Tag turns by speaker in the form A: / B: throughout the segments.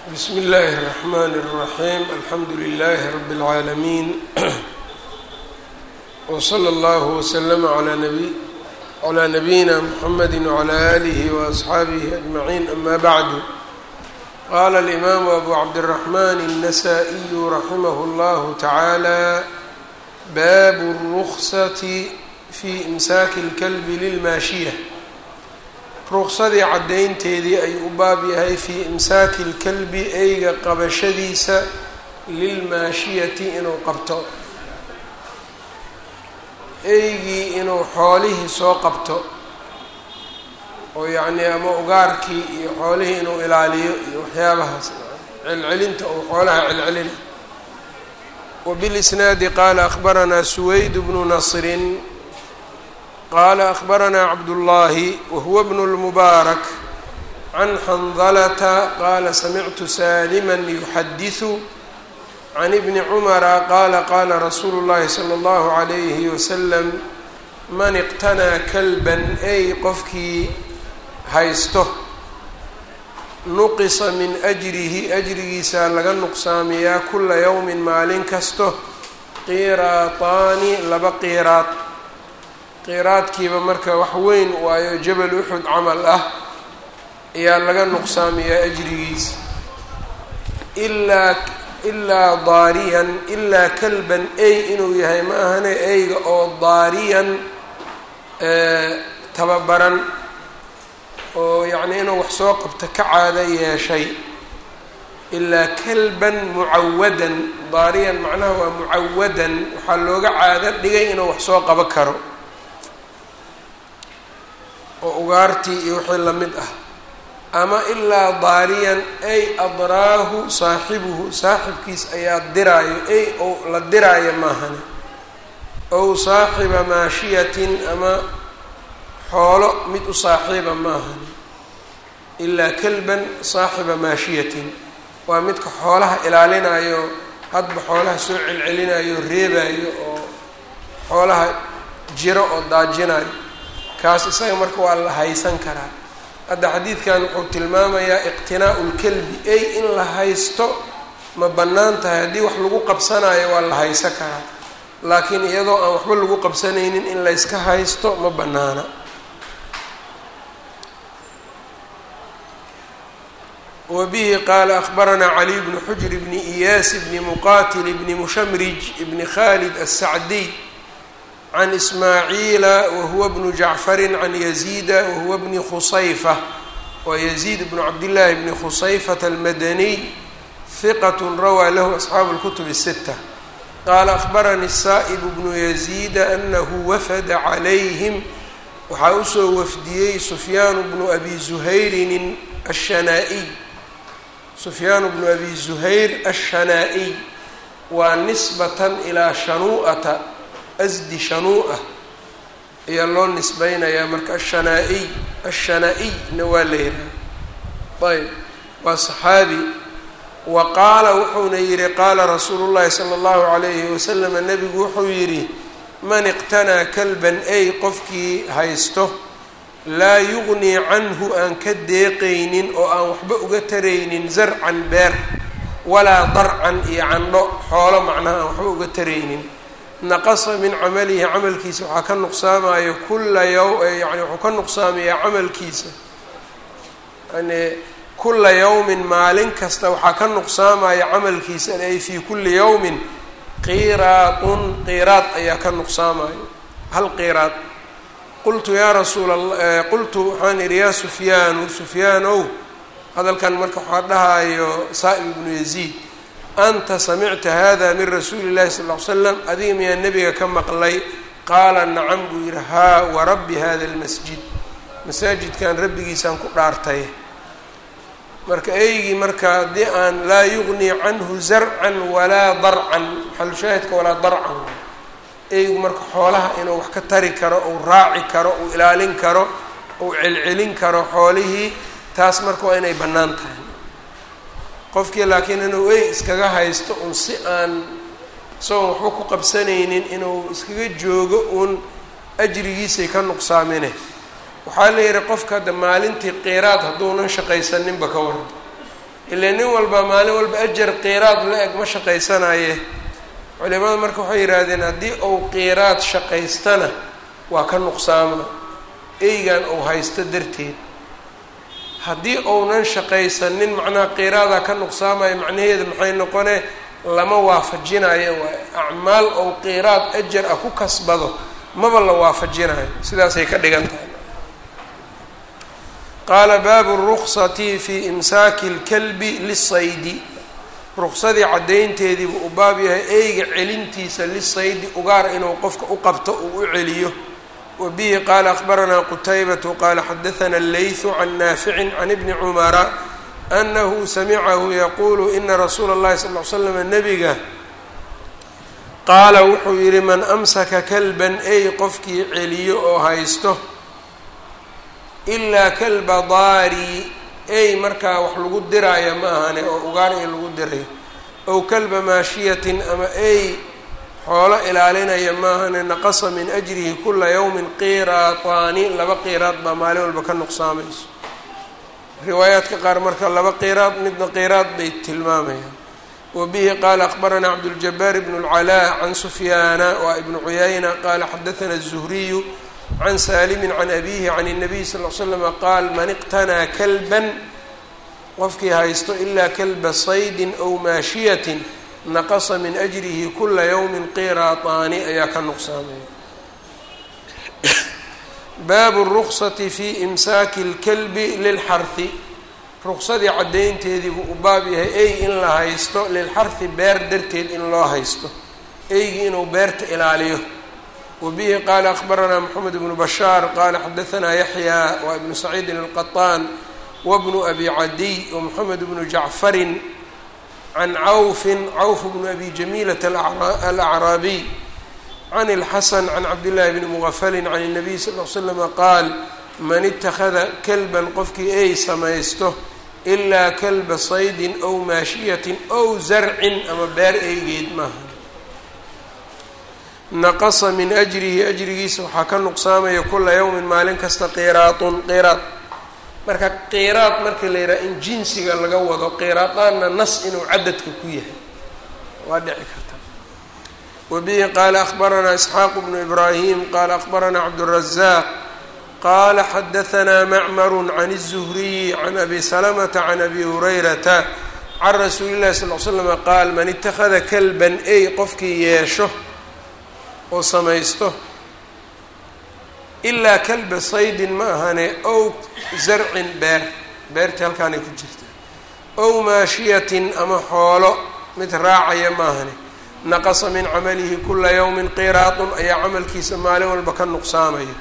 A: bsm اllaahi الرحmn الرaحيم alxamdu لlh رb العaalمين وslى اllه وsلm عlى نabيina mحamd وعlى آlih وأصxaabih أجمعين ama bعd qala الإmam أbu cabdالرحmn النsائي raximh اllah taعalى bab الرksة fي إmsaaki الklb lilmaashiية ruqsadii caddaynteedii ayuu u baab yahay fii imsaaki lkalbi eyga qabashadiisa lilmaashiyati inuu qabto eygii inuu xoolihii soo qabto oo yacnii ama ugaarkii iyo xoolihii inuu ilaaliyo iyo waxyaabahaas celcelinta ou xoolaha celcelina wabilisnaadi qaala akhbaranaa suwayd bnu nasrin qala akhbaranaa cabdullaahi wahuwa bnu lmubaarak can xandalata qaala samictu saalima yuxadisu can ibni cumara qaala qaala rasuulu llahi sala allahu calayhi wasalam man iqtanaa kalban ay qofkii haysto nuqisa min ajrihi ajrigiisa laga nuqsaamiyaa kula yowmin maalin kasto qiiraataani laba qiiraad qiraadkiiba marka wax weyn waayo jabal uxud camal ah ayaa laga nuqsaamiyaa ajrigiisa ilaa ilaa daariyan ilaa kalban ey inuu yahay ma ahane eyga oo daariyan tababaran oo yacnii inuu wax soo qabto ka caado yeeshay ilaa kalban mucawadan daariyan macnaha waa mucawadan waxaa looga caado dhigay inuu wax soo qabo karo oo ugaartii iyo wixii lamid ah ama ilaa daariyan ay adraahu saaxibuhu saaxibkiis ayaa diraayo ay ou la diraayo maahane ow saaxiba maashiyatin ama xoolo mid u saaxiiba maahane ilaa kalban saaxiba maashiyatin waa midka xoolaha ilaalinayo hadba xoolaha soo celcelinayo reebayo oo xoolaha jiro oo daajinayo kaas isaga marka waa la haysan karaa hadda xadiidkan wuxuu tilmaamayaa iqtinaa'u lkelbi ey in la haysto ma bannaan tahay haddii wax lagu qabsanayo waa la haysan karaa laakiin iyadoo aan waxba lagu qabsanaynin in layska haysto ma bannaana wa bihi qaala akhbaranaa caliy bnu xujr bni iyaas bni muqatil bni mushamrij bni khalid asacdiy can ismaaciila wahuwa bnu jacfari can yaziida wahuwa bni khusayfa wa yaziid bnu cabdillaahi bni khusayfata almadaniy hiqat rawaa lahu asxaabu اlkutub الsita qaala akhbaranii saa'ibu bnu yaziida anahu wafada calayhim waxaa usoo wafdiyey sufyaanu bnu abi zuhayrin ashanaa-iy sufyaanu bnu abi zuhayr ashanaa-iy waa nisbatan ilaa shanuu'ata asdi shanuu-ah ayaa loo nisbeynayaa marka ashanaa-iy ashanaa-iyna waa la yidhaha ayb waa saxaabi wa qaala wuxuuna yidhi qaala rasuulu llahi sala allahu calayhi wasalama nebigu wuxuu yidhi man iqtanaa kalban ay qofkii haysto laa yugnii canhu aan ka deeqaynin oo aan waxba uga taraynin zarcan beer walaa darcan iyo candho xoolo macnaha aan waxba uga taraynin naqasa min camalihi camalkiisa waxaa ka nuqsaamayo kula yow yani wuxuu ka nuqsaamayaa camalkiisa yani kula yawmin maalin kasta waxaa ka nuqsaamaya camalkiisa ay fii kuli yawmin qiraadun qiraad ayaa ka nuqsaamayo hal qiraad qultu yaa rasuula qultu waxaan idhi yaa sufyaanu sufyaan ow hadalkan marka waxaa dhahayo saa'ib ibnu yaziid anta samicta hada min rasuuli llahi sal ll ly slam adiga miyaa nebiga ka maqlay qaala nacam buu yidhi haa warabbi hada lmasjid masaajidkan rabbigiisaan ku dhaartay marka eygii marka haddii aan laa yugnii canhu zarcan walaa darcan maxalushaahidka walaa darcan eygu marka xoolaha inuu wax ka tari karo uu raaci karo uu ilaalin karo uu celcelin karo xoolihii taas marka waa inay bannaan tahay qofkii laakiin inuu ey iskaga haysto un si aan isagoon waxba ku qabsanaynin inuu iskaga joogo uun ajrigiisay ka nuqsaamine waxaa la yidhi qofka hadda maalintii qiraad hadduunan shaqaysaninba ka waran ilaa nin walba maalin walba ajar qiiraad la eg ma shaqaysanaye culimada marka waxay yidhaahdeen haddii uu qiiraad shaqaystana waa ka nuqsaama eygan uu haysto darteed haddii uunan shaqaysanin macnaha qiiraadaa ka nuqsaamaya macnaheedu maxay noqone lama waafajinayo waa acmaal ou qiiraad ajar ah ku kasbado maba la waafajinayo sidaasay ka dhigan tahay qaala baabu ruksati fi imsaaki اlkalbi lisaydi ruksadii caddaynteediibu u baab yahay eyga celintiisa lisaydi ugaar inuu qofka u qabto uu u celiyo wa bihi qaala akbaranaa qutaybatu qaala xadaثana اleyثu can naaficin can ibni cumara anahu samicahu yaquulu ina rasuula اllahi sal ly slam nebiga qaala wuxuu yidhi man amsaka kalban ey qofkii celiyo oo haysto ilaa kalba daari ey markaa wax lagu diraayo ma ahane oo ugaar ey lagu dirayo ow kalba maashiyatin ama ey xoolo ilaalinaya ma ahane naqasa min ajrihi kula yawmin qiraataani laba qiraad baa maalin walba ka nuqsaamayso riwaayaadka qaar marka laba qiraad midna qiraad bay tilmaamayaan wa bihi qaala akbaranaa cabduljabaar ibnu اlcalaa can sufyaana waa ibnu cuyayna qaala xadaثana الzuhriyu can saalimi can abihi can الnabiy sal l slama qaal man iqtanaa kalban qofkii haysto ilaa kalba saydin ow maashiyatin naqasa min ajrihi kula yawmin qiraataani ayaa ka nuqsaamaya baabu ruksati fi imsaaki اlkalbi lilxarhi ruksadii caddaynteedii buu u baab yahay ey in la haysto lilxarhi beer darteed in loo haysto eygii inuu beerta ilaaliyo wbihi qaala akbaranaa mxamed bnu bashaar qaala xadaanaa yaxya waa ibnu saciidin alqaطaan wabnu abi cadiy wmoxamed bnu jacfarin can cawfin cawf bnu abi jamiilata alacraabiy can اlxasan can cabdillahi bni mugafalin can الnabiy sal l slama qaal man ittakhada kalban qofkii ey samaysto ilaa kalba saydin ow maashiyatin ow zarcin ama beer eygeed maaha naqasa min ajrihi ajrigiisa waxaa ka nuqsaamaya kula yawmin maalin kasta qiraatun qiraad marka qiraad marka la yidhaha in jinsiga laga wado qiraadaanna nas inuu cadadka ku yahay waa dhici karta wa bihi qaala akbaranaa isxaaq bnu ibraahim qaala akbaranaa cabdurazaaq qaala xadahanaa macmaru can الzuhriyi can abi salamata can abi hurayrata can rasuuli llahi sal l slama qaal man ittakhada kalban ey qofkii yeesho oo samaysto ilaa kalba saydin ma ahane ow zarcin beer beertii halkaanay ku jirta ow maashiyatin ama xoolo mid raacaya ma ahane naqasa min camalihi kula yawmin qiraatun ayaa camalkiisa maalin walba ka nuqsaamaya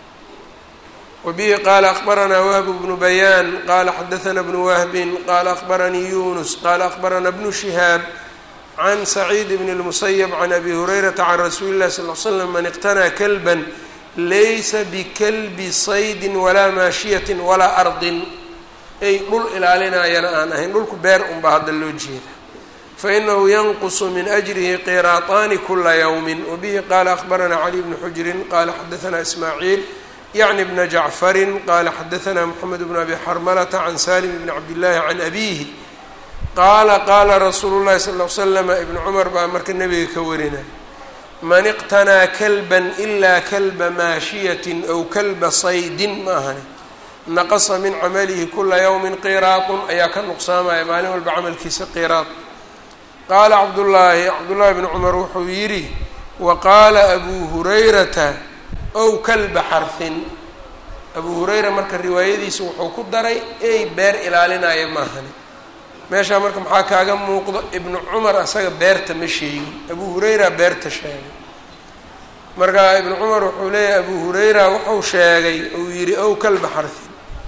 A: wa bihi qaala akbaranaa wahbu bnu bayaan qaala xadaثana bnu wahbin qaala akbaranii yunus qaala akbarana bnu shihaab can saciid bn اlmusayb can abi hurayrata can rasuuli اllahi sal l slam man iqtanaa kalban laysa bikalbi saydin walaa maashiyatin walaa ardin ay dhul ilaalinayana aan ahayn dhulku beer unbaa hadda loo jeeda fainahu yanqusu min ajrihi qiraataani kula ywmi wabihi qaala akbaranaa cali bni xujrin qaala xadaanaa ismaaciil yacni bna jacfarin qaala xadaanaa moxamed bn abi xarmalata can salim bni cabdillahi can abihi qaala qaala rasuulu llahi sal l slama ibnu cumar baa marka nebiga ka warinaya man iqtanaa kalban ilaa kalba maashiyatin ow kalba saydin ma ahani naqasa min camalihi kula yawmin qiraatun ayaa ka nuqsaamaya maalin walba camalkiisa qiraad qaala cabdullaahi cabdullaahi bni cumar wuxuu yidhi wa qaala abuu hurayrata ow kalba xarfin abuu hurayra marka riwaayadiisa wuxuu ku daray ey beer ilaalinaya maahani meeshaa marka maxaa kaaga muuqdo ibnu cumar asaga beerta ma sheegin abu hurayra beerta sheegay marka ibnu cumar wuxuu leeyahay abu hurayra wuxuu sheegay uu yidhi ow kalba xarfin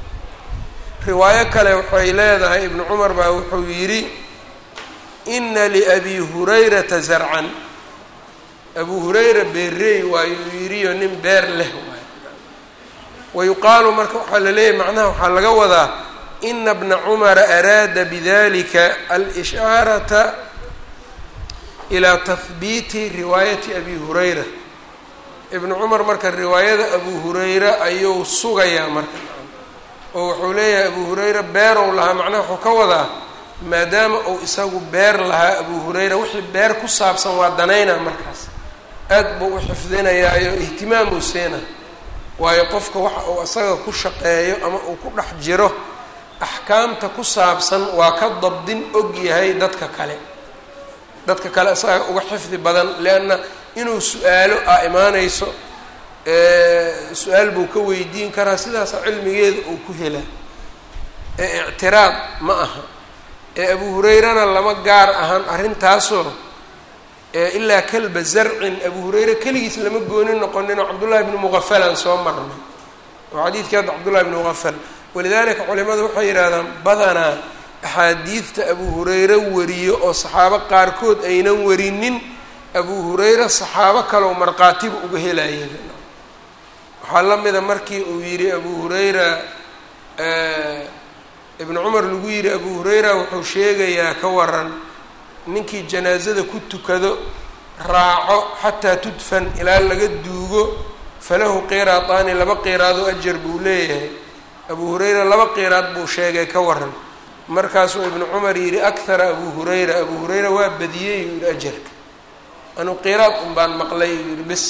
A: riwaayo kale waxay leedahay ibnu cumar baa wuxuu yidhi ina liabi hurayrata zarcan abu hurayra beerey waayuu yidhiyo nin beer leh waay wayuqaalu marka waxaa la leeyahay macnaha waxaa laga wadaa ina bna cumara araada bidalika alishaarata ilaa tahbiiti riwaayati abi hurayra ibnu cumar marka riwaayada abu hurayra ayuu sugayaa marka oo wuxuu leeyahay abu hurayra beerow lahaa macnaha wuxuu ka wadaa maadaama uu isagu beer lahaa abu hurayra wixii beer ku saabsan waa danaynaa markaas aad buu u xifdinayaayo ihtimaamuu siina waayo qofka waxa uu isaga ku shaqeeyo ama uu ku dhex jiro axkaamta ku saabsan waa ka dabdin og yahay dadka kale dadka kale isaga uga xifdi badan leanna inuu su-aalo a imaanayso su-aal buu ka weydiin karaa sidaasa cilmigeeda uu ku helaa ee ictiraad ma aha ee abu hurayrana lama gaar ahaan arrintaasoo ilaa kalba zarcin abu hurayre keligiis lama gooni noqoninoo cabdullahi bni muqafalaan soo marnay oo xadiidkii hadda cabdullahi bni muqafal walidaalika culimadu waxay yidhahdaan badanaa axaadiidta abu hurayre wariyo oo saxaabo qaarkood aynan warinin abu hurayre saxaabo kaleoo markhaatiba uga helaya waxaa la mida markii uu yidhi abu hurayra ibnu cumar lagu yidhi abu hurayra wuxuu sheegayaa ka waran ninkii janaasada ku tukado raaco xataa tudfan ilaa laga duugo falahu qiraataani laba qiraadoo ajar buu leeyahay abu hurayra laba qiraad buu sheegay ka waran markaasuu ibnu cumar yidhi akhara abu hurayra abu hurayra waa badiyey yuu yihi ajarka anuu qiraad un baan maqlay yuu yihi bis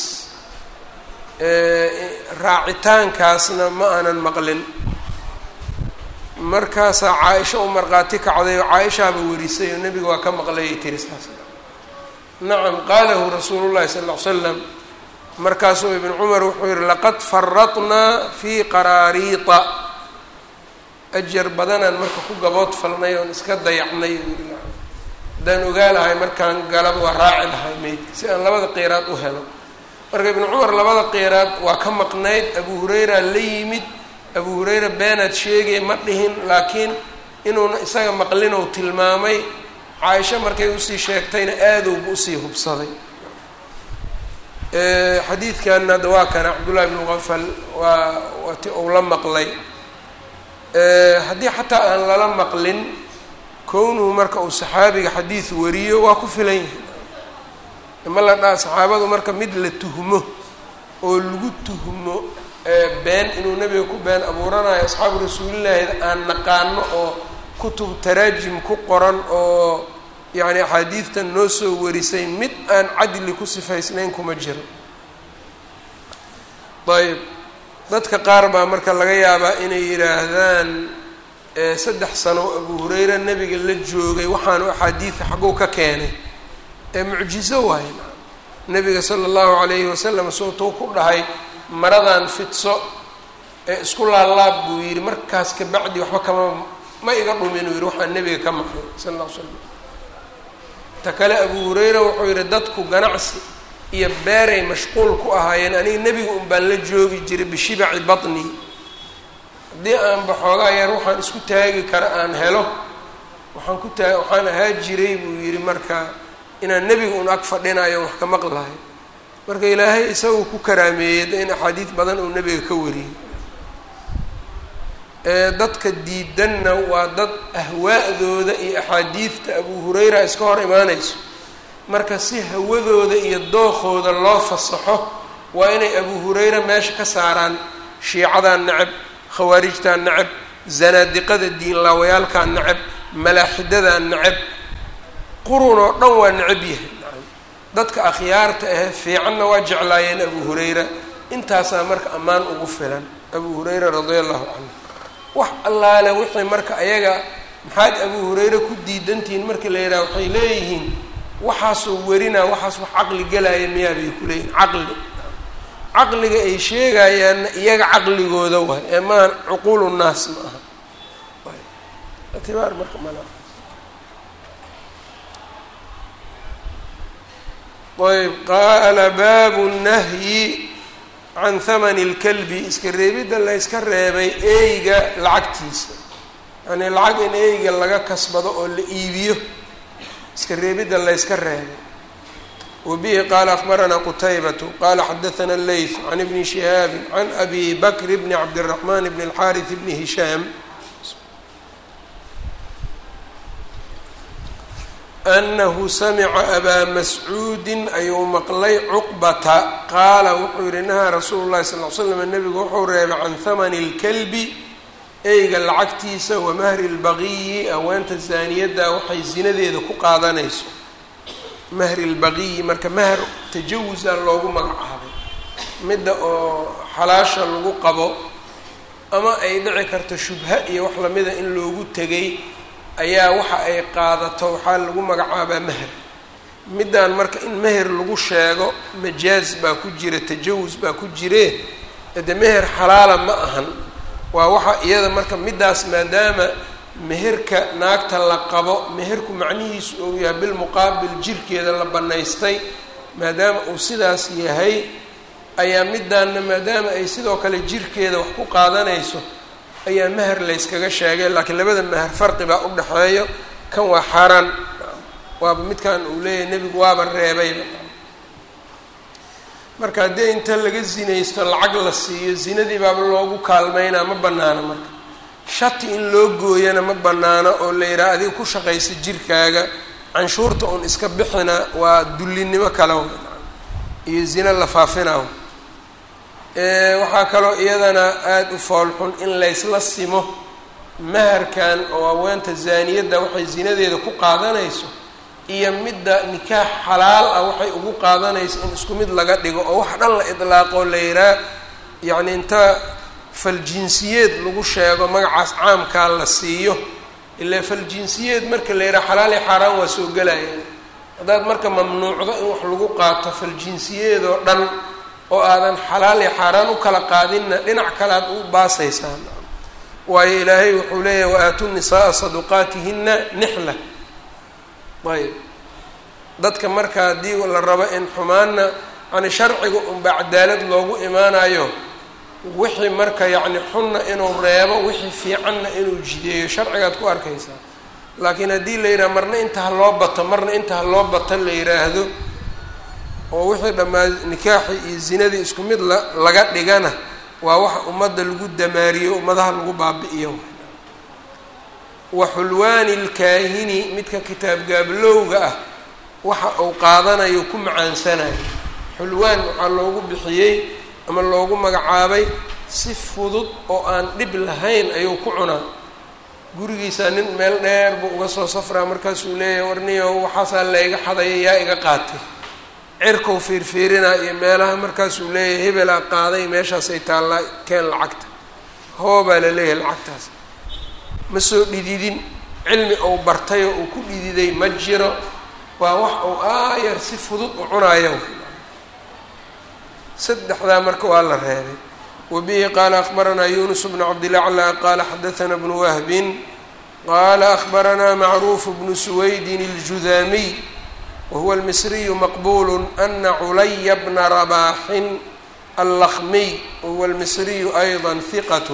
A: raacitaankaasna ma aanan maqlin markaasaa caa-isha u markhaati kacday oo caa-ishaaba warisay oo nebiga waa ka maqlayay tiri saas nacam qaalahu rasuulu llahi sala ll ly slam markaasuu ibnu cumar wuxuu yihi laqad faradnaa fii qaraariita ajar badanaan marka ku gabood falnay oon iska dayacnay haddaan ogaa lahay markaan galaba waa raaci lahay meydka si aan labada qeyraad u helo marka ibnu cumar labada qeyraad waa ka maqnayd abu hurayra la yimid abu hurayra beenaad sheegay ma dhihin laakiin inuuna isaga maqlin ou tilmaamay caaisho markay usii sheegtayna aadowba usii hubsaday xadiidkan hadda waa kana cabdullahi bnu qafal waa waati ou la maqlay haddii xataa aan lala maqlin kownuhu marka uu saxaabiga xadiid wariyo waa ku filan yahay ma la dhaa saxaabadu marka mid la tuhmo oo lagu tuhmo been inuu nebiga ku been abuuranayo asxaabu rasuulillaahi aan naqaano oo kutub taraajim ku qoran oo yacni axaadiidtan noo soo warisay mid aan cadli ku sifaysnayn kuma jiro ayb dadka qaar baa marka laga yaabaa inay yidhaahdaan saddex sano abu hurayra nebiga la joogay waxaanu axaadiida xagguu ka keenay ee mucjizo waaye nebiga sala allahu calayhi wasalam sootuu ku dhahay maradan fidso ee isku laalaab buu yidhi markaas kabacdi waxba kama ma iga dhumin uu yidhi waxaan nebiga ka maqlay sala alla l slam ta kale abu hurayra wuxuu yidhi dadku ganacsi iyo beeray mashquul ku ahaayeen aniga nebiga un baan la joogi jiray bishibaci batni haddii aan baxoogaa yar waxaan isku taagi kara aan helo waxaan ku taa waxaan ahaa jiray buu yidhi marka inaan nebiga un ag fadhinayo wax ka maqlahay marka ilaahay isagu ku karaameeyey in axaadiid badan uu nebiga ka wariyey dadka diidanna waa dad ahwaa'dooda iyo axaadiidta abu hurayra iska hor imaanayso marka si hawadooda iyo dookooda loo fasaxo waa inay abu hurayra meesha ka saaraan shiicadaa necab khawaarijtaa necab zanaadiqada diinlaawayaalkaa necab malaaxidadaa necab qurun oo dhan waa necab yahay dadka akhyaarta ahe fiicanna waa jeclaayeen abu hurayra intaasaa marka ammaan ugu filan abu hurayra radia allahu canhu wax allaale wixii marka ayaga maxaad abu hurayre ku diidantihiin marka la yidhaha waxay leeyihiin waxaasoo warinaa waxaas wax caqli gelaya miyaa bay ku leeyihin caqli caqliga ay sheegayaanna iyaga caqligooda waay ee maaha cuquulu nnaas ma aha itibaar marka mal ayb qaala baabu nahyi can hamani اlkalbi iska reebidda la yska reebay eyga lacagtiisa yani lacag in eyga laga kasbado oo la iibiyo iska reebidda la yska reebay wa bihi qaala akbaranaa qutaybatu qaala xadaثana leyth can ibni shihaabi can abi bakr bni cabdالraxman bni اlxariث bni hishaam anahu samica abaa mascuudin ayuu maqlay cuqbata qaala wuxuu yihi nahaa rasuulu llahi sal l slam nebigu wuxuu reebay can hamani اlkalbi eyga lacagtiisa wa mahri lbaqiyi haweenta zaaniyadda waxay zinadeeda ku qaadanayso mahri lbaqiyi marka mahr tajawusa loogu magacaabay midda oo xalaasha lagu qabo ama ay dhici karto shubha iyo wax lamida in loogu tegay ayaa waxa ay qaadato waxaa lagu magacaabaa meher middan marka in meher lagu sheego majaaz baa ku jira tajawus baa ku jire ede meher xalaala ma ahan waa waxa iyada marka middaas maadaama meherka naagta la qabo meherku macnihiisu uu yahay bilmuqaabil jirkeeda la bannaystay maadaama uu sidaas yahay ayaa middaanna maadaama ay sidoo kale jirkeeda wax ku qaadanayso ayaa meher layskaga sheegay laakiin labada meher farqi baa u dhexeeyo kan waa xaaraan waaba midkan uu leeyahay nebigu waaba reebayba marka haddii inta laga zinaysto lacag la siiyo zinadii baaba loogu kaalmeynaa ma bannaano marka shati in loo gooyana ma bannaano oo la yidhaha adiga ku shaqaysa jirkaaga canshuurta uun iska bixina waa dullinimo kale iyo zina la faafinaw waxaa kaloo iyadana aada u foolxun in laysla simo maharkan oo haweenta zaaniyadda waxay zinadeeda ku qaadanayso iyo midda nikaax xalaal ah waxay ugu qaadanayso in isku mid laga dhigo oo wax dhan la idlaaqoo la yihaa yacni inta faljinsiyeed lagu sheego magacaas caamkaa la siiyo ilaa faljinsiyeed marka la yidhaha xalaal iyo xaaraan waa soo gelayaan haddaad marka mamnuucdo in wax lagu qaato faljinsiyeed oo dhan oo aadan xalaal iyo xaaraan u kala qaadinna dhinac kale aad u baasaysaan waayo ilaahay wuxuu leeyahay wa-aatu nisaaa saduqaatihina nixla ayb dadka marka haddii la rabo in xumaanna yani sharciga unba cadaalad loogu imaanayo wixii marka yacni xunna inuu reebo wixii fiicanna inuu jideeyo sharcigaad ku arkaysaa laakiin haddii la yidhaha marna inta ha loo bato marna inta ha loo bato la yidhaahdo oo wixii dhammaa nikaaxii iyo zinadii isku mid la laga dhigana waa waxa ummadda lagu damaariyo ummadaha lagu baabi'iyo wa xulwaani lkaahini midka kitaab gaablowga ah waxa uu qaadanayo ku macaansanayo xulwaan waxaa loogu bixiyey ama loogu magacaabay si fudud oo aan dhib lahayn ayuu ku cunaa gurigiisa nin meel dheer buu uga soo safraa markaasuu leeyahay warniyo waxaasaa layga xadaya yaa iga qaatay cirkau fiirfiirinaa iyo meelaha markaasuu leeyahay hebelaa qaaday meeshaasay taallaa keen lacagta hoobaa la leeyahay lacagtaas ma soo dhididin cilmi ou bartay oo uu ku dhididay ma jiro waa wax uu aayar si fudud u cunayo saddexdaa marka waa la reebay wabihi qaala akbaranaa yunus bnu cabdilaclى qaala xadaثna bnu wahbin qaala akbaranaa macruuf bnu suwaydin اljudaamiy wahuwa almisriyu maqbul ana culaya bna rabaaxin allakmiy wahuwa almisriyu ayضa hiqat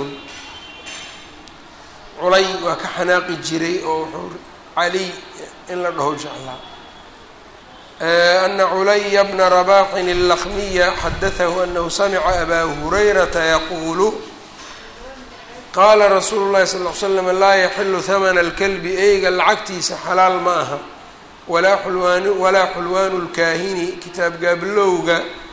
A: culay waa ka xanaaqi jiray oo wuxuu caliy in la dhaho jeclaa ana culaya bna rabaxin اlakmiya xadatahu anahu samica abaa hurayrata yaquulu qaala rasuulu llahi sal l slam laa yaxilu hamana اlkalbi eyga lacagtiisa xalaal ma aha walaa xulwaan walaa xulwaanu اlkaahini kitaab gaablowga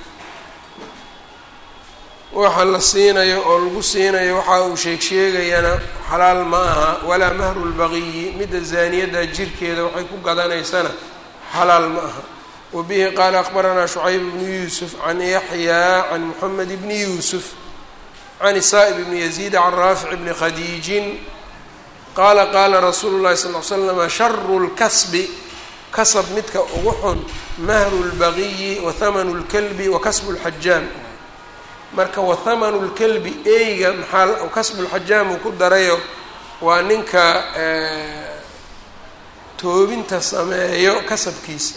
A: waxa la siinayo oo lagu siinayo waxa uu sheeg sheegayana xalaal ma aha walaa mahru lbaqiyi midda zaaniyadda jirkeeda waxay ku gadanaysana xalaal ma aha wabihi qaala akbaranaa shucayb bnu yuusuf can yaxyaa can moxamed bni yuusuf can saa'ib bni yaziid can raafic bni khadiijin qaala qaala rasuulu llahi sal l slama sharu lkasbi kasab midka ugu xun mahru lbaqiyi wa hamanu lkalbi wa kasbu lxajaam marka wahamanu lkalbi eyga maxaa kasbulxajaam uu ku darayo waa ninka toobinta sameeyo kasabkiisa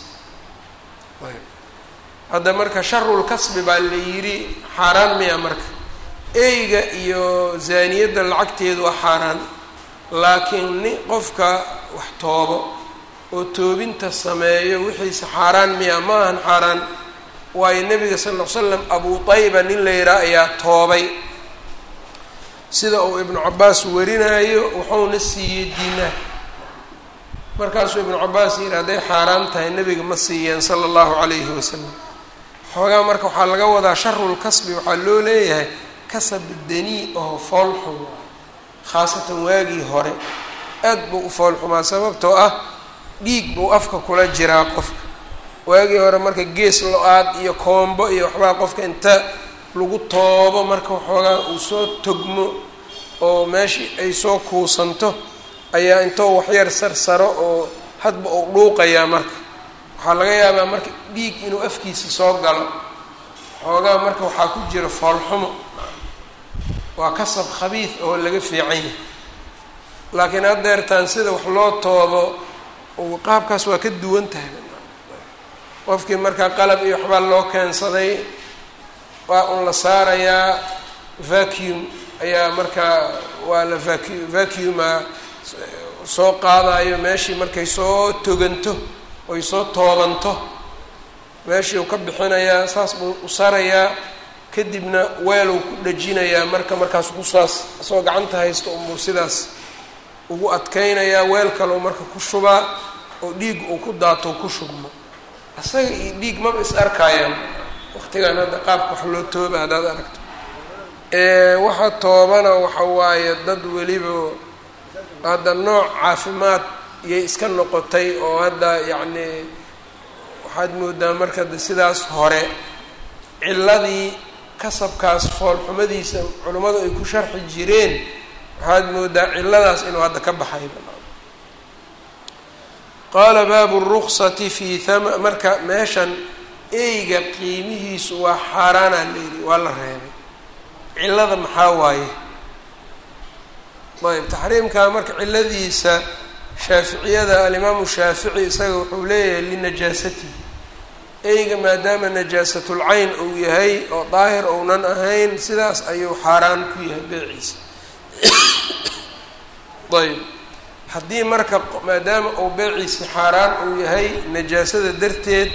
A: hadda marka sharulkasbi baa la yidhi xaaraan miya marka eyga iyo zaaniyadda lacagteedu waa xaaraan laakiin ni qofka wax toobo oo toobinta sameeyo wixiisa xaaraan miya ma ahan xaaraan waayo nabiga sal ll ly slam abu tayba nin la yidhaha ayaa toobay sida uu ibnu cabaas warinayo wuxuuna siiyey diinaar markaasuu ibnu cabaas yidhi hadday xaaraan tahay nebiga ma siiyeen sala allahu calayhi wasalam xoogaa marka waxaa laga wadaa sharulkasbi waxaa loo leeyahay kasab danii oo foolxun khaasatan waagii hore aad buu u foolxumaa sababtoo ah dhiig buu afka kula jiraa qofka waagii hore marka gees lo-aad iyo koombo iyo waxbaa qofka inta lagu toobo marka waxoogaa uu soo togmo oo meeshii ay soo kuusanto ayaa intoo waxyar sarsaro oo hadba uu dhuuqayaa marka waxaa laga yaabaa marka dhiig inuu afkiisa soo galo xoogaa marka waxaa ku jira foolxumo waa kasab khabiid oo laga fiican yahay laakiin haddeertaan sida wax loo toobo qaabkaas waa ka duwan tahay qofkii markaa qalab iyo waxbaa loo keensaday waa un la saarayaa vacuum ayaa markaa waa la vacu vacuuma soo qaadayo meeshii markay soo toganto oy soo toobanto meeshii uu ka bixinayaa saas buu u sarayaa kadibna weeluu ku dhajinayaa marka markaas kusaas asagoo gacanta haysto unbuu sidaas ugu adkeynayaa weel kaleu marka ku shubaa oo dhiig uu ku daato ku shubmo asaga iyo dhiig maba is arkaayaan waqtigan hadda qaabka wax loo tooba haddaad aragto waxa toobana waxa waaye dad weliba hadda nooc caafimaad iyay iska noqotay oo hadda yacni waxaad moodaa marka de sidaas hore ciladii kasabkaas foolxumadiisa culimmadu ay ku sharxi jireen waxaad moodaa ciladaas inuu hadda ka baxay qaala baabu ruksati fi thama marka meeshan eyga qiimihiisu waa xaaraana layidhi waa la reebay cilada maxaa waaye ayb taxriimkaa marka ciladiisa shaaficiyada alimaamu shaafici isaga wuxuu leeyahay linajaasatihi eyga maadaama najaasatul-cayn uu yahay oo daahir ounan ahayn sidaas ayuu xaaraan ku yahay beeciisa ayb haddii marka maadaama uu beeciisi xaaraan uu yahay najaasada darteed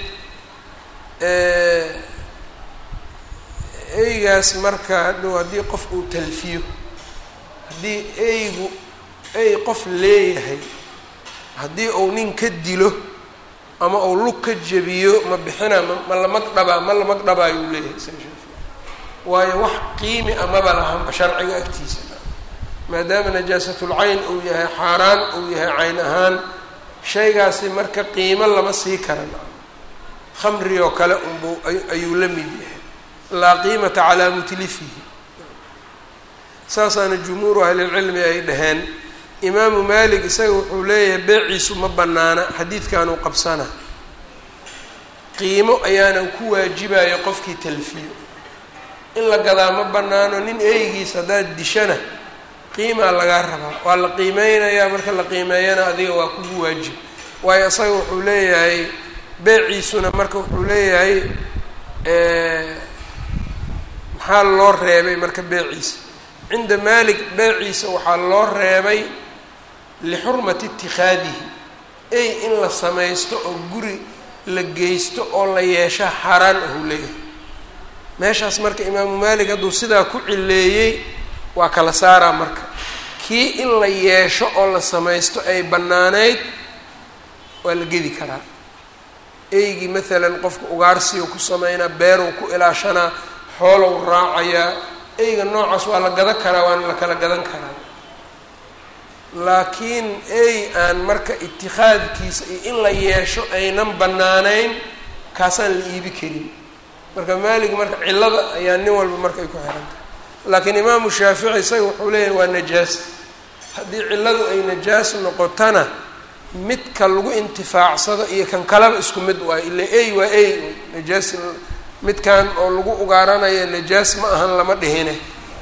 A: eygaas marka hadhow haddii qof uu talfiyo haddii eygu ey qof leeyahay haddii uu nin ka dilo ama uu lug ka jebiyo ma bixina ma ma la magdhabaa ma la magdhabaayuu leeyahay isaga shaafici waayo wax qiimi amaba lahanba sharciga agtiisa maadaama najaasatul-cayn uu yahay xaaraan uu yahay cayn ahaan shaygaasi marka qiimo lama sii karan khamri oo kale unbuu ayuu la mid yahay laa qiimata calaa mutlifihi saasaana jumhuuru ahlilcilmi ay dhaheen imaamu maalik isaga wuxuu leeyahay beeciisu ma banaana xadiidkanuu qabsana qiimo ayaanan ku waajibayo qofkii talfiyo in la gadaa ma banaano nin eygiis haddaad dishana qiimaa lagaa rabaa waa la qiimeynayaa marka la qiimeeyana adiga waa kugu waajib waayo isaga wuxuu leeyahay beeciisuna marka wuxuu leeyahay maxaa loo reebay marka beeciisa cinda malik beeciisa waxaa loo reebay lixurmati itikhaadihi ey in la samaysto oo guri la geysto oo la yeesha xaaraan ahuu leeyahay meeshaas marka imaamu malik hadduu sidaa ku cileeyey waa kala saaraa marka kii in la yeesho oo la samaysto ay bannaaneyd waa la gedi karaa eygii maalan qofka ugaarsiyu ku sameynaa beeruu ku ilaashanaa xoolow raacayaa eyga noocaas waa la gadan karaa waana la kala gadan karaa laakiin ey aan marka itikhaadkiisa iyo in la yeesho aynan bannaaneyn kaasaan la iibi karin marka maalig marka cillada ayaa nin walba marka ay ku xiran tahay laakiin imaamu shaafici isaga wuxuu leeyahay waa najaas haddii cilladu ay najaas noqotana midka lagu intifaacsado iyo kan kaleba isku mid waayo ila ey waa ey najaas midkan oo lagu ugaaranayo najaas ma ahan lama dhihine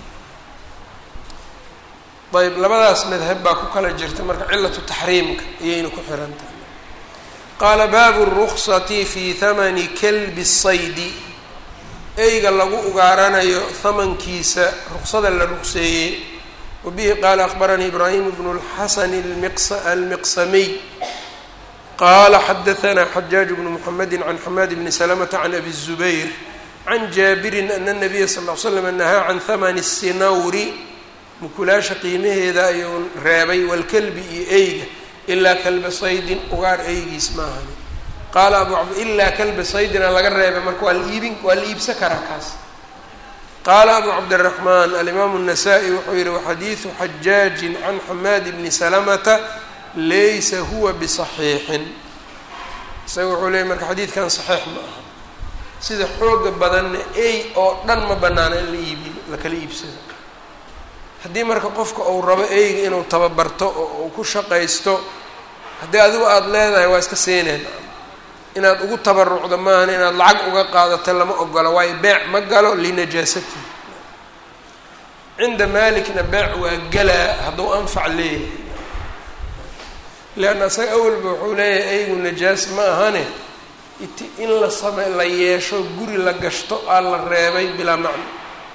A: ayb labadaas madhab baa ku kala jirta marka cilatu taxriimka ayayna ku xiran tahay qaala baabu ruksati fi hamani kalbi saydi eyga lagu ugaaranayo hamankiisa ruksada la rugseeyey wabihi qaala akbaranii ibraahim bnu اlxasan almiqsamiy qaala xadaanaa xajaaj bnu mxamedi can xamaad bni salamata can abi الzubayr can jaabirin ana الnabiya sal ll slam nahaa can hamani الsinawri mukulaasha qiimaheeda ayuu reebay walkalbi iyo eyga ilaa kalba saydin ugaar eygiis maahani qaala abu cabd ilaa kalba saydina laga reebay marka waa la iibin waa la iibsan karaa kaas qaala abu cabdiraxmaan alimaamu الnasaa-i wuxuu yihi waxadiidu xajaajin can xamaad bni salamata laysa huwa bisaxiixin isaga wuxuu leeyay marka xadiidkan saxiix ma aha sida xooga badanna ey oo dhan ma banaana in la iibiyo lakala iibsado haddii marka qofka uu rabo eyga inuu tababarto oo uu ku shaqaysto haddii adigu aada leedahay waa iska siineen inaad ugu tabarucdo maahan inaad lacag uga qaadato lama ogola waayo beec ma galo linajaasatihi cinda maalikna beec waa galaa hadduu anfac leeyahay leanna isaga awalba wuxuu leeyahay eygu najaas ma ahane iti in la same la yeesho guri la gashto aa la reebay bilaa macno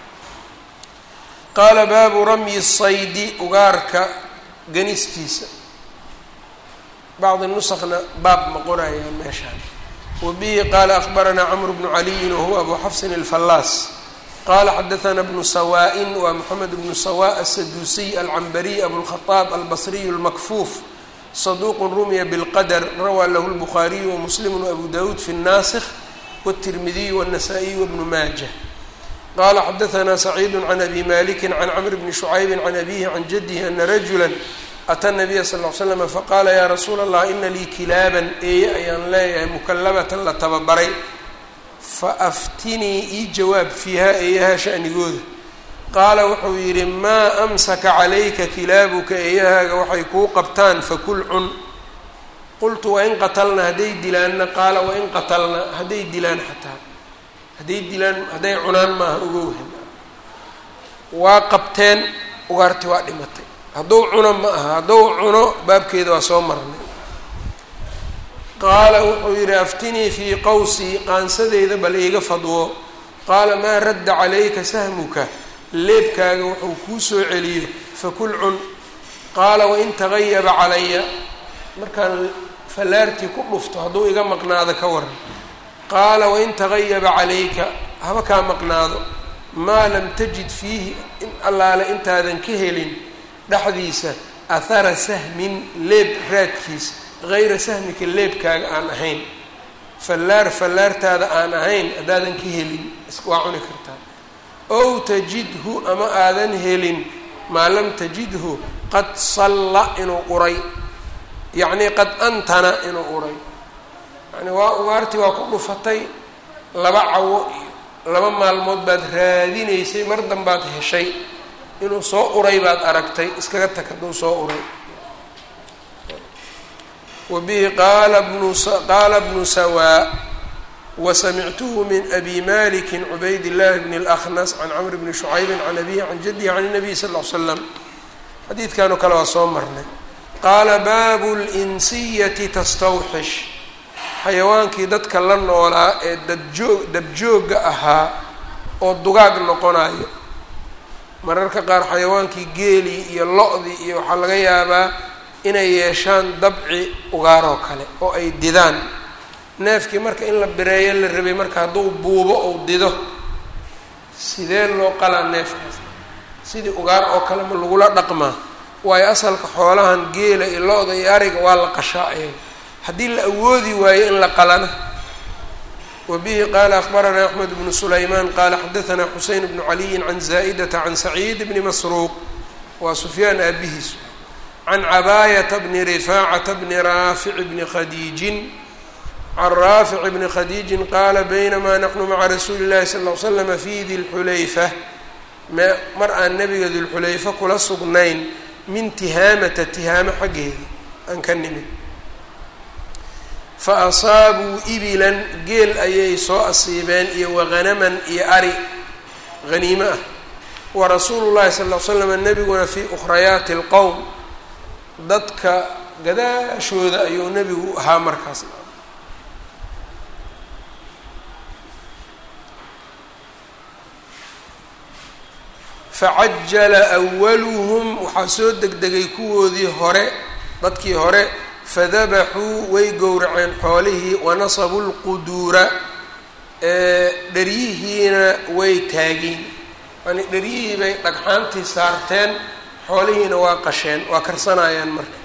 A: qaala baabu ramyi saydi ugaarka ganistiisa bacdi nusakna baab ma qoraya meeshaan wa bihi qaala akbaranaa camru bnu caliyin wahuwa abu xafsin alfallaas qala xadaثna bnu sawaa-in waa moxamed bnu sawa aلsaduusiy alcambariy abulkhaaab albasriy اlmakfuuf saduq rumiya bاlqadr rawaa lahu اlbukhaariyu wamuslimu wabu dawuud fi الnasikh wالtirmidiy wالnasaa-iy wbnu maaja qala xadaثna saciidu can abi maliki can cmr bni shucaybi can abihi can jadihi ana rajula ata nabiya sal l slm faqaala ya rasuula allah ina lii kilaaban eeye ayaan leeyahay mukalabatan la tababaray faaftinii ii jawaab fiiha eeyaha shanigooda qaala wuxuu yidhi maa amsaka calayka kilaabuka eeyahaaga waxay kuu qabtaan fakul cun qultu wain qatalna hadday dilaanna qaala wain qatalna hadday dilaan xataa hadday dilaan hadday cunaan maaha ogowhan waa qabteen ugaarti waa dhimatay hadduu cuno ma aha hadduu cuno baabkeeda waa soo marnay qaala wuxuu yidhi aftinii fii qawsii qaansadeyda bal iiga fadwo qaala maa radda calayka sahmuka leebkaaga wuxuu kuu soo celiyo fakul cun qaala wain tagayaba calaya markaan fallaartii ku dhufto hadduu iga maqnaado ka waran qaala wain tagayaba calayka haba kaa maqnaado maa lam tajid fiihi in allaale intaadan ka helin dhexdiisa ahara sahmin leeb raadkiisa hayra sahmika leebkaaga aan ahayn fallaar fallaartaada aan ahayn haddaadan ka helin waa cuni kartaa ow tajidhu ama aadan helin maa lam tajidhu qad salla inuu uray yacnii qad antana inuu uray yani waa ugaartii waa ku dhufatay laba cawo iyo laba maalmood baad raadinaysay mar danbaad heshay inuu soo uray baad aragtay iskaga tag hadduu soo uray wbihi qaala bnu qaala bnu sawaa wasamictuhu min abi maliki cubayd llahi bn اlأkhnas can cmr bni shucaybi can abihi can jadihi can الnabiy sal ll l slam xadiidkan oo kale waa soo marnay qaala baabu linsiyati tastawxish xayawaankii dadka la noolaa ee dabjoog dabjoogga ahaa oo dugaag noqonayo mararka qaar xayawaankii geelii iyo lo-dii iyo waxaa laga yaabaa inay yeeshaan dabci ugaaroo kale oo ay didaan neefkii marka in la bireeyo la rabay marka hadduu buubo ou dido sidee loo qalaa neefkaas sidii ugaar oo kale ma lagula dhaqmaa waayo asalka xoolahan geela iyo lo-da iyo ariga waa la qashaa ayaga haddii la awoodi waayo in la qalana wa bihi qaala akbaranaa axmed bnu sulaymaan qaala xadaanaa xuseyn bnu caliyin can zaa'idata can saciid bni masruuq waa sufyaan aabihiis can cabaayata bni rifaacata bni raafic bni khadiijin can raafic bni khadiijin qaala baynamaa naxnu maca rasuuli llahi sal l slama fi dilxulayfa mar aan nabiga dilxulayfa kula sugnayn min tihaamata tihaamo xaggeeda aan ka nimid fa asaabuu ibilan geel ayay soo asiibeen iyo wahanaman iyo ari haniimo ah wa rasuulu llahi sal l slama nebiguna fii ukhrayaati اlqowm dadka gadaashooda ayuu nebigu ahaa markaas facajala awaluhum waxaa soo degdegay kuwoodii hore dadkii hore fadabaxuu way gowraceen xoolihii wanasabuu lquduura dheryihiina way taageen yani dheryihii bay dhagxaantii saarteen xoolihiina waa qasheen waa karsanayaan marka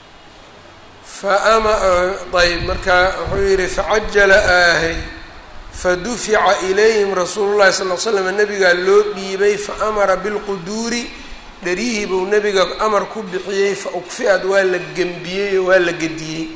A: faama ayb marka wuxuu yihi facajala aahay fadufica ilayhim rasuulu llahi sal l slam nabigaa loo dhiibay fa amara bilquduuri dharihii buu nebiga amar ku bixiyey fa ukfi-ad waa la gembiyey oo waa la gediyey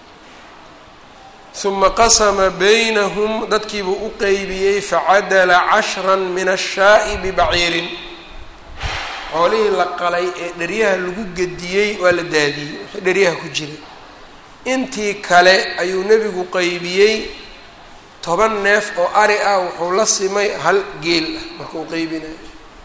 A: uma qasama baynahum dadkiibuu u qeybiyey facadala cashran min ashaa'i bibaciirin xoolihii la qalay ee dheryaha lagu gediyey waa la daadiyey wixii dheryaha ku jiray intii kale ayuu nebigu qeybiyey toban neef oo ari ah wuxuu la simay hal geel ah markuu qeybinayo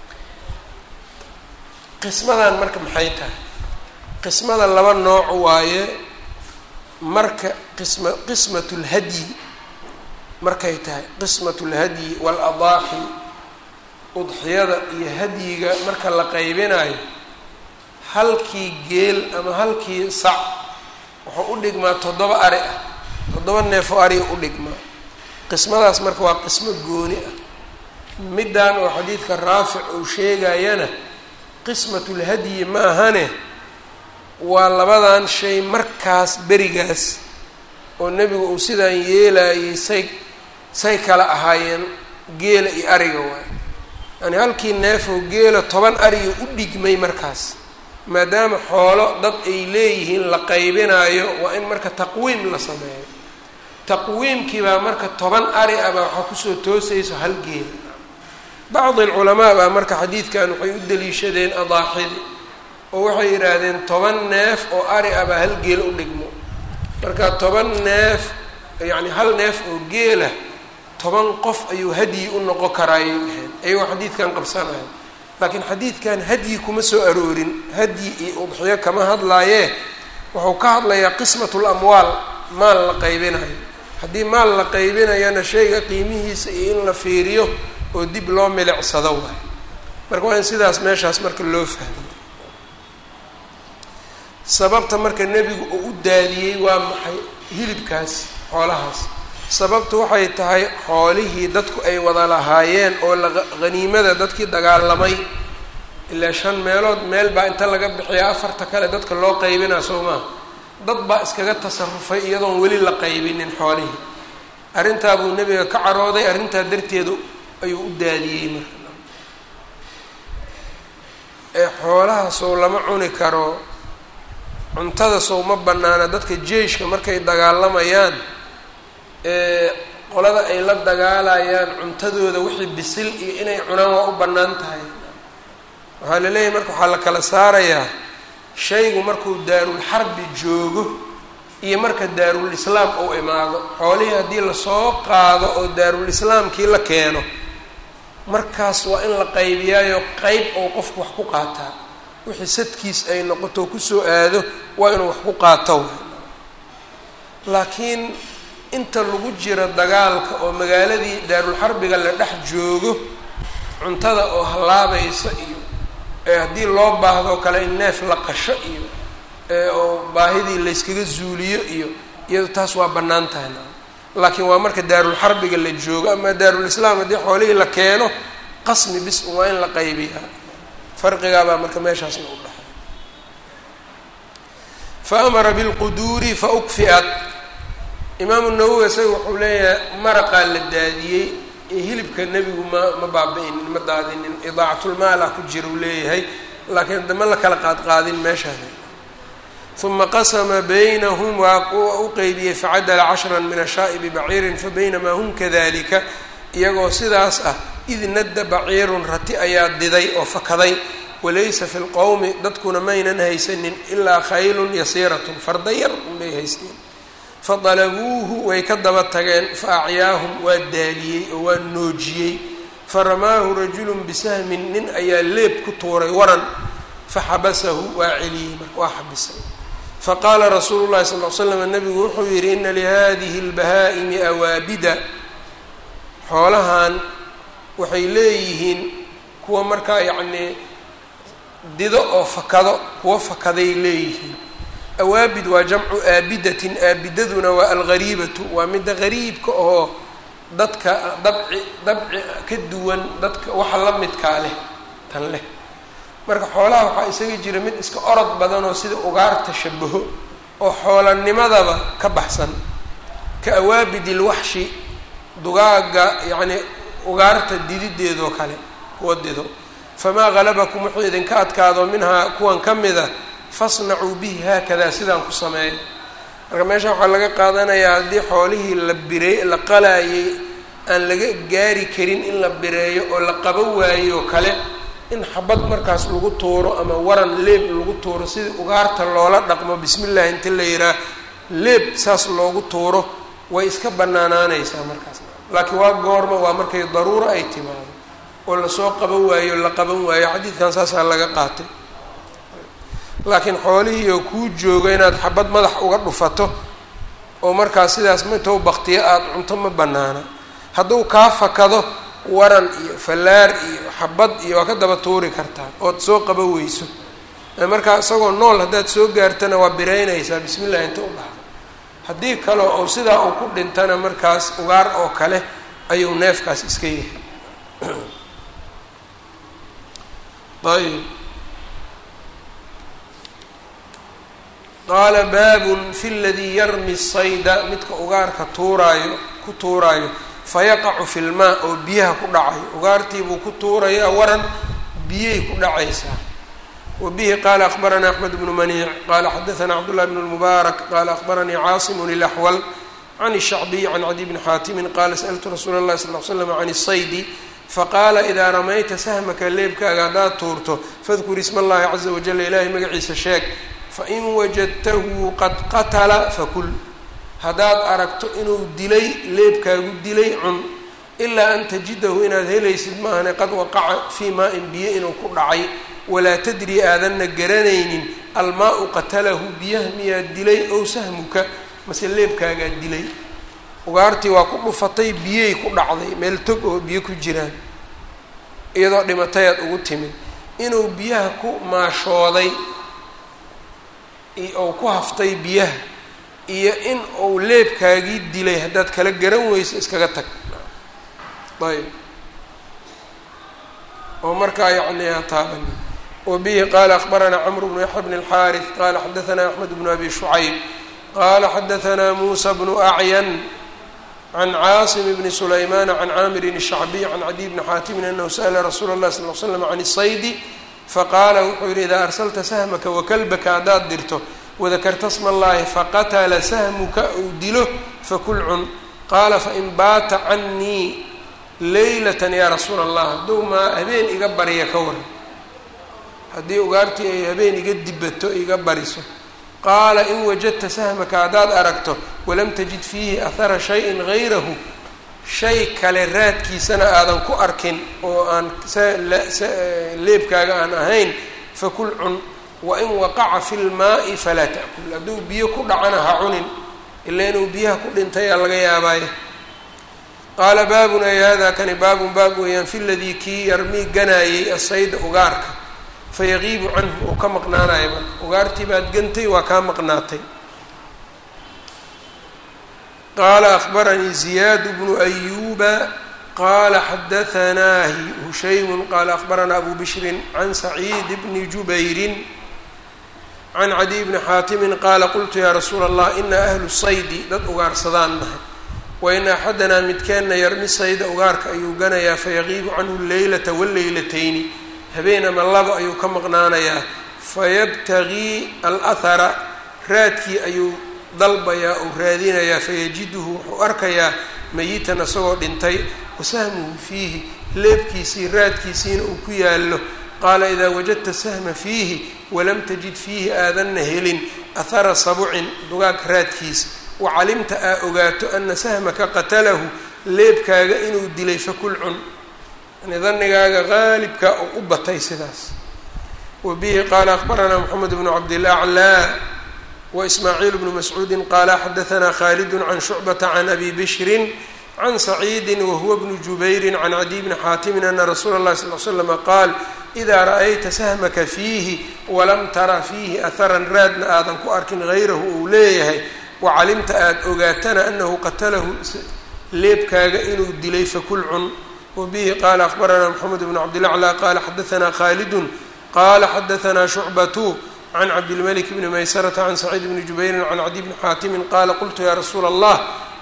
A: qismadan marka maxay tahay qismada laba nooc waaye marka qisma qismat lhadyi markay tahay qismat lhadyi waaladaaxi udxiyada iyo hadyiga marka la qeybinayo halkii geel ama halkii sac wuxuu u dhigmaa toddoba ari ah toddoba neef oo ariga u dhigmaa qismadaas marka waa qismo gooni ah middan oo xadiidka raafic uu sheegayana qismatulhadyi ma ahane waa labadan shay markaas berigaas oo nebigu uu sidaan yeelayay say say kala ahaayeen geela iyo ariga waay yani halkii neefoo geela toban ariga u dhigmay markaas maadaama xoolo dad ay leeyihiin la qaybinayo waa in marka taqwiim la sameeyo taqwiimkii baa marka toban ari ah baa waxaa kusoo toosayso hal geela bacdi alculamaa baa marka xadiidkan waxay u daliishadeen adaaxidi oo waxay yidhaahdeen toban neef oo ari ah baa hal geel u dhigmo marka toban neef yacni hal neef oo geela toban qof ayuu hadyi u noqon karaayay dhaheen ayagoo xadiidkan qabsanaya laakiin xadiidkan hadyi kuma soo aroorin hadyi iyo udxiyo kama hadlaayee wuxuu ka hadlayaa qismatu lamwaal maal la qaybinayo haddii maal la qaybinayana shayga qiimihiisa iyo in la fiiriyo oo dib loo milicsado waay marka waa in sidaas meeshaas marka loo fahmo sababta marka nebigu uu u daadiyey waa maxay hilibkaas xoolahaas sababtu waxay tahay xoolihii dadku ay wada lahaayeen oo haniimada dadkii dagaalamay ilaa shan meelood meel baa inta laga bixiya afarta kale dadka loo qaybinaa soo maa dad baa iskaga tasarufay iyadoon weli la qaybinin xoolihii arrintaa buu nebiga ka carooday arrintaa darteedu ayuu u daadiyey marka ee xoolaha sow lama cuni karo cuntada sow ma banaana dadka jeishka markay dagaalamayaan ee qolada ay la dagaalayaan cuntadooda wixii bisil iyo inay cunaan waa u bannaan tahay waxaa la leeyahay marka waxaa la kala saarayaa shaygu markuu daarul xarbi joogo iyo marka daarul islaam uu imaado xoolihii haddii lasoo qaado oo daarul islaamkii la keeno markaas waa in la qaybiyaayo qeyb ou qofku wax ku qaataa wixii sadkiis ay noqoto kusoo aado waa inuu wax ku qaato laakiin inta lagu jiro dagaalka oo magaaladii daarulxarbiga la dhex joogo cuntada oo hallaabaysa iyo ee haddii loo baahdo kale in neef la qasho iyo oo baahidii layskaga zuuliyo iyo iyado taas waa bannaan tahay laakiin waa marka daarulxarbiga la joogo ama daarulislaam haddii xoolihii la keeno qasmi bis waa in la qaybiyaa farqigaabaa marka meeshaasna u dhaxay fa amara bilquduuri fa ukfi'at imaamu nawowi isaga wuxuu leeyahay maraqaa la daadiyey ee hilibka nebigu ma ma baaba-inin ma daadinin idaacatulmaalah ku jira uu leeyahay laakiin dama la kala qaadqaadin meeshaas uma qasama baynahum waa u qeybiyey facadala cashran min ashaa'i bibaciirin fabaynamaa hum kadalika iyagoo sidaas ah id nadda baciirun rati ayaa diday oo fakaday walaysa fi lqowmi dadkuna maynan haysanin ilaa khaylun yasiiratun farda yar unbay haysteen fadalabuuhu way ka daba tageen fa acyaahum waa daaliyey oo waa noojiyey faramaahu rajulun bisahmin nin ayaa leeb ku tuuray waran faxabasahu waa celiyey marka waa xabisay faqaala rasuulu llahi sal l slam nabigu wuxuu yidhi ina lihadihi اlbahaa'imi awaabida xoolahan waxay leeyihiin kuwa markaa yacnii dido oo fakado kuwa fakaday leeyihiin awaabid waa jamcu aabidatin aabidaduna waa algariibatu waa midda gariibka oo dadka dabci dabci ka duwan dadka waxa la midkaa leh tan leh marka xoolaha waxaa isaga jira mid iska orod badan oo sida ugaarta shabaho oo xoolanimadaba ka baxsan ka awaabid ilwaxshi dugaaga yacni ugaarta didideedoo kale kuwa dido famaa halabakum wuxuu idinka adkaado minhaa kuwan ka mida fasnacuu bihi haakadaa sidaan ku sameeya marka meesha waxaa laga qaadanayaa haddii xoolihii la birey la qalaayay aan laga gaari karin in la bireeyo oo la qaban waayo kale in xabad markaas lagu tuuro ama waran leeb lagu tuuro sidii ugaarta loola dhaqmo bismi llahi inta la yihaah leeb saas loogu tuuro way iska banaanaanaysaa markaas laakiin waa goorma waa markay daruuro ay timaado oo lasoo qaban waayo la qaban waayo xadiidkan saasaa laga qaatay laakiin xoolihii oo kuu jooga inaad xabad madax uga dhufato oo markaas sidaas intou baktiyo aada cunto ma banaana hadduu kaa fakado waran iyo fallaar iyo xabad iyo waa ka daba tuuri kartaa ood soo qaba weyso markaa isagoo nool haddaad soo gaartana waa biraynaysaa bismi llahi inta u dhahdo haddii kale oo sidaa uu ku dhintana markaas ugaar oo kale ayuu neefkaas iska yahay ayb qaala baabun fi ladii yarmi sayda midka ugaarka tuuraayo ku tuuraayo fayaqacu fi lmaa oo biyaha ku dhacayo ugaartiibuu ku tuurayaa waran biyay ku dhacaysaa wa bihi qaala akbaranaa axmed bnu maniic qaala xadaanaa cabdullahi bn lmubaarak qaala akbaranii caasimun ilaxwal can shacbiy can cadi bni xaatimin qaala sa'altu rasuula اllahi sal l slam can saydi faqaala idaa ramayta sahmaka leebkaaga haddaad tuurto fadkur isma allahi caza wajala ilaahay magaciisa sheeg fain wajadtahu qad qatala fakul haddaad aragto inuu dilay leebkaagu dilay cun ilaa an tajidahu inaad helaysid maahane qad waqaca fii maa-in biyo inuu ku dhacay walaa tadri aadanna garanaynin almaa-u qatalahu biyaha miyaad dilay ow sahmuka mase leebkaagaa dilay ugaartii waa ku dhufatay biyay ku dhacday meel tog oo biyo ku jiraan iyadoo dhimatayaad ugu timid inuu biyaha ku maashooday ou ku haftay biyaha iyo in uu leebkaagii dilay haddaad kala garan weyso iskaga tag ayb oo markaa yacni ha taaban wa bihi qaala akbaranaa camru bnu yaxya bn اlxaariث qaala xadaanaa axmed bnu abi shucayb qaala xadaanaa muusa bnu acyan can caasim bni sulaymaana can caamirin الshacbiy can cadiy bni xaatimin anahu sa'la rasuula اllahi sal l slam can الsaydi faqaala wuxuu yihi idaa arsalta sahmaka wakalbaka haddaad dirto wadakarta sma allahi faqatala sahmuka uu dilo fakul cun qaala fain baata canii leylatan yaa rasuula allah hadduu maa habeen iga barya ka waran haddii ugaartii ay habeen iga dibato iga bariso qaala in wajadta sahmaka haddaad aragto walam tajid fiihi ahara shayin gayrahu shay kale raadkiisana aadan ku arkin oo aan leebkaaga aan ahayn fakul cun wain waqaca fi lmaai falaa ta'kul hadduu biyo ku dhacana ha cunin ilaa inuu biyaha ku dhintayaa laga yaabaaye qaala baabun ay hada kani baabun baab weeyaan fi ladii kii yarmii ganaayey asayda ugaarka fayaqiibu canhu uu ka maqnaanayo marka ugaartii baad gantay waa kaa maqnaatay qaala akbaranii ziyaad bnu ayuba qaala xadaanaa hushaymu qaala akbaranaa abu bishrin can saciid bni jubayrin can cadiy bni xaatimin qaala qultu yaa rasuula allah ina ahlu saydi dad ugaarsadaan nahay wain axadanaa midkeenna yarmi sayda ugaarka ayuu ganayaa fayaqiibu canhu leylata waleylatayni habeen ama laba ayuu ka maqnaanayaa fayabtagii alahara raadkii ayuu dalbayaa ou raadinayaa fayajiduhu wuxuu arkayaa mayitan isagoo dhintay wasahmuhu fiihi leebkiisii raadkiisiina uu ku yaallo qaala idaa wajadta sahma fiihi walam tajid fiihi aadanna helin ahara sabucin dugaag raadkiisa wacalimta aa ogaato ana sahmaka qatalahu leebkaaga inuu dilay fakul cun yani danigaaga qaalibka oo u batay sidaas wa bihi qaala akbaranaa moxamed bnu cabdilaclaa wa ismaaciil bnu mascuudin qaala xadaanaa khaalidun can shucbata can abi bishrin can saciidi wahuwa bnu jubayrin can cadiy bni xaatimin ana rasuula اllahi sal l slama qaal idaa ra'ayta sahmaka fiihi walam tara fiihi aharan raadna aadan ku arkin hayrahu uu leeyahay wacalimta aada ogaatana anahu qatalahu leebkaaga inuu dilay fakul cun wabihi qaala akbaranaa moxamed bnu cabdilaclaa qaala xadaanaa khaalidun qaala xadaanaa shucbatu can cabdilmalik bni maysarata can saciid bni jubayrin can cadiy bni xaatimin qaala qultu yaa rasuula allah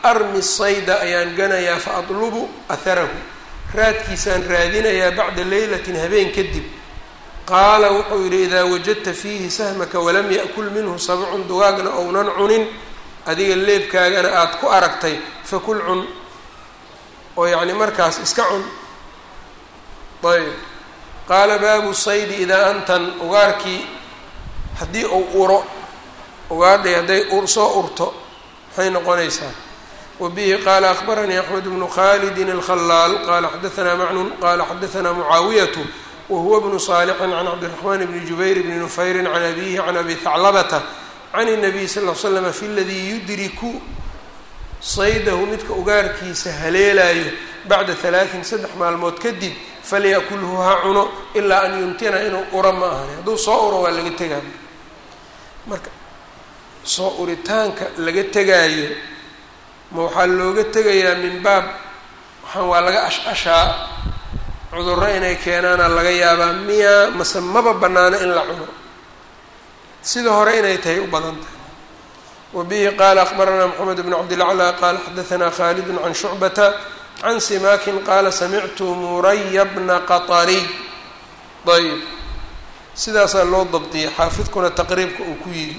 A: armi sayda ayaan ganayaa fa atlubu aharahu raadkiisaan raadinayaa bacda leylatin habeen kadib qaala wuxuu yidhi idaa wajadta fiihi sahmaka walam ya'kul minhu sabcun dugaagna ounan cunin adiga leebkaagana aada ku aragtay fakul cun oo yacni markaas iska cun ayb qaala baabu saydi idaa antan ugaarkii haddii uu uro ugaadhay hadday soo urto maxay noqonaysaa wa bihi qaala akbaranii axmed bnu khalidin alkhalaal qaala xadaanaa macnun qaala xadaanaa mucaawiyatu wahuwa bnu saalixin can cabdiraxmaan bni jubayr bni nufayrin can abihi can abi haclabata can الnabiy sal l slm fi ladii yudriku saydahu midka ugaarkiisa haleelaayo bacda halaaثin saddex maalmood kadib falyakulhu ha cuno ilaa an yumtina inuu uro ma ahani hadduu soo uro waa laga tegaa marka soo uritaanka laga tegaayo ma waxaa looga tegayaa min baab waxaan waa laga ash-ashaa cudurro inay keenaana laga yaabaa miyaa mase maba bannaano in la cuno sida hore inay tahay u badan tahay wa bihi qaala akbaranaa moxamed bn cabdilaclى qaala xadaanaa khaalid can shucbata can simaakin qaala samictu muraya bna qaطariy ayb sidaasaa loo dabdiyay xaafidkuna taqriibka uu ku yidhi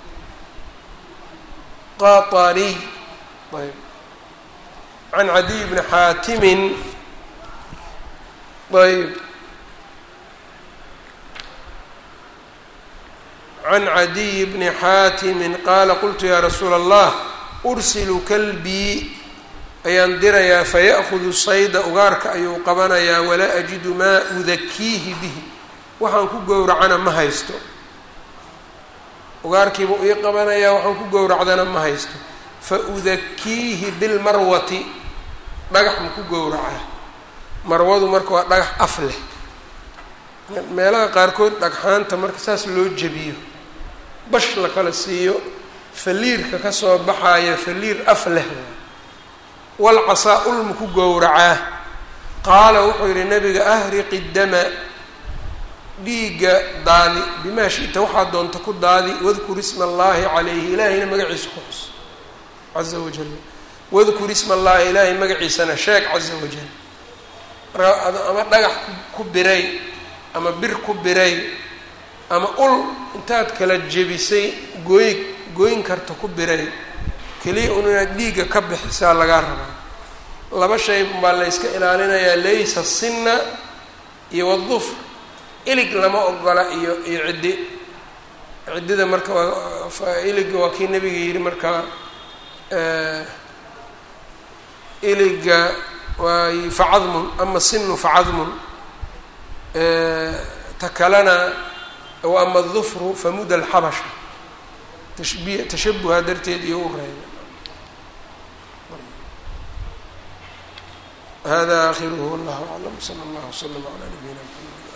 A: qaطariy ayb can cadiy bni xaatimin ayb can cadiy bni xaatimin qaala qultu yaa rasuula allah ursilu kalbii ayaan dirayaa faya'hudu sayda ugaarka ayuu qabanayaa walaa ajidu maa udakiihi bihi waxaan ku gowracana ma haysto ugaarkiibuu ii qabanayaa waxaan ku gowracdana ma haysto fa udakiihi bilmarwati dhagax ma ku gowracaa marwadu marka waa dhagax af leh meelaha qaarkood dhagxaanta marka saas loo jebiyo bash la kala siiyo faliirka kasoo baxaaya faliir af leh walcasaa ulma ku gowracaa qaala wuxuu yidhi nabiga ahriqi dama dhiigga daadi bimaa shita waxaa doonta ku daadi wadkur isma allaahi calayhi ilaahayna magaciisa ku xus caza wajal wadkur isma allaahi ilaahay magaciisana sheeg caza wajal ama dhagax ku biray ama bir ku biray ama ul intaad kala jebisay gooy gooyn karta ku biray keliya un inaad dhiigga ka bixisaa lagaa rabaa laba shay baa la yska ilaalinayaa laysa sinna iyo wadufr ilig lama ogola iyo iyo ciddi ciddida marka waa iliga waa kii nabiga yidhi marka iliga waa facadmun ama sinu facadmun ta kalena wa ama dufru famuda alxabasha tashbi tashabuha darteed iyo u reeba hada akhiruhu wallahu aclam sala allahu wslam calaa nabiyina mxamed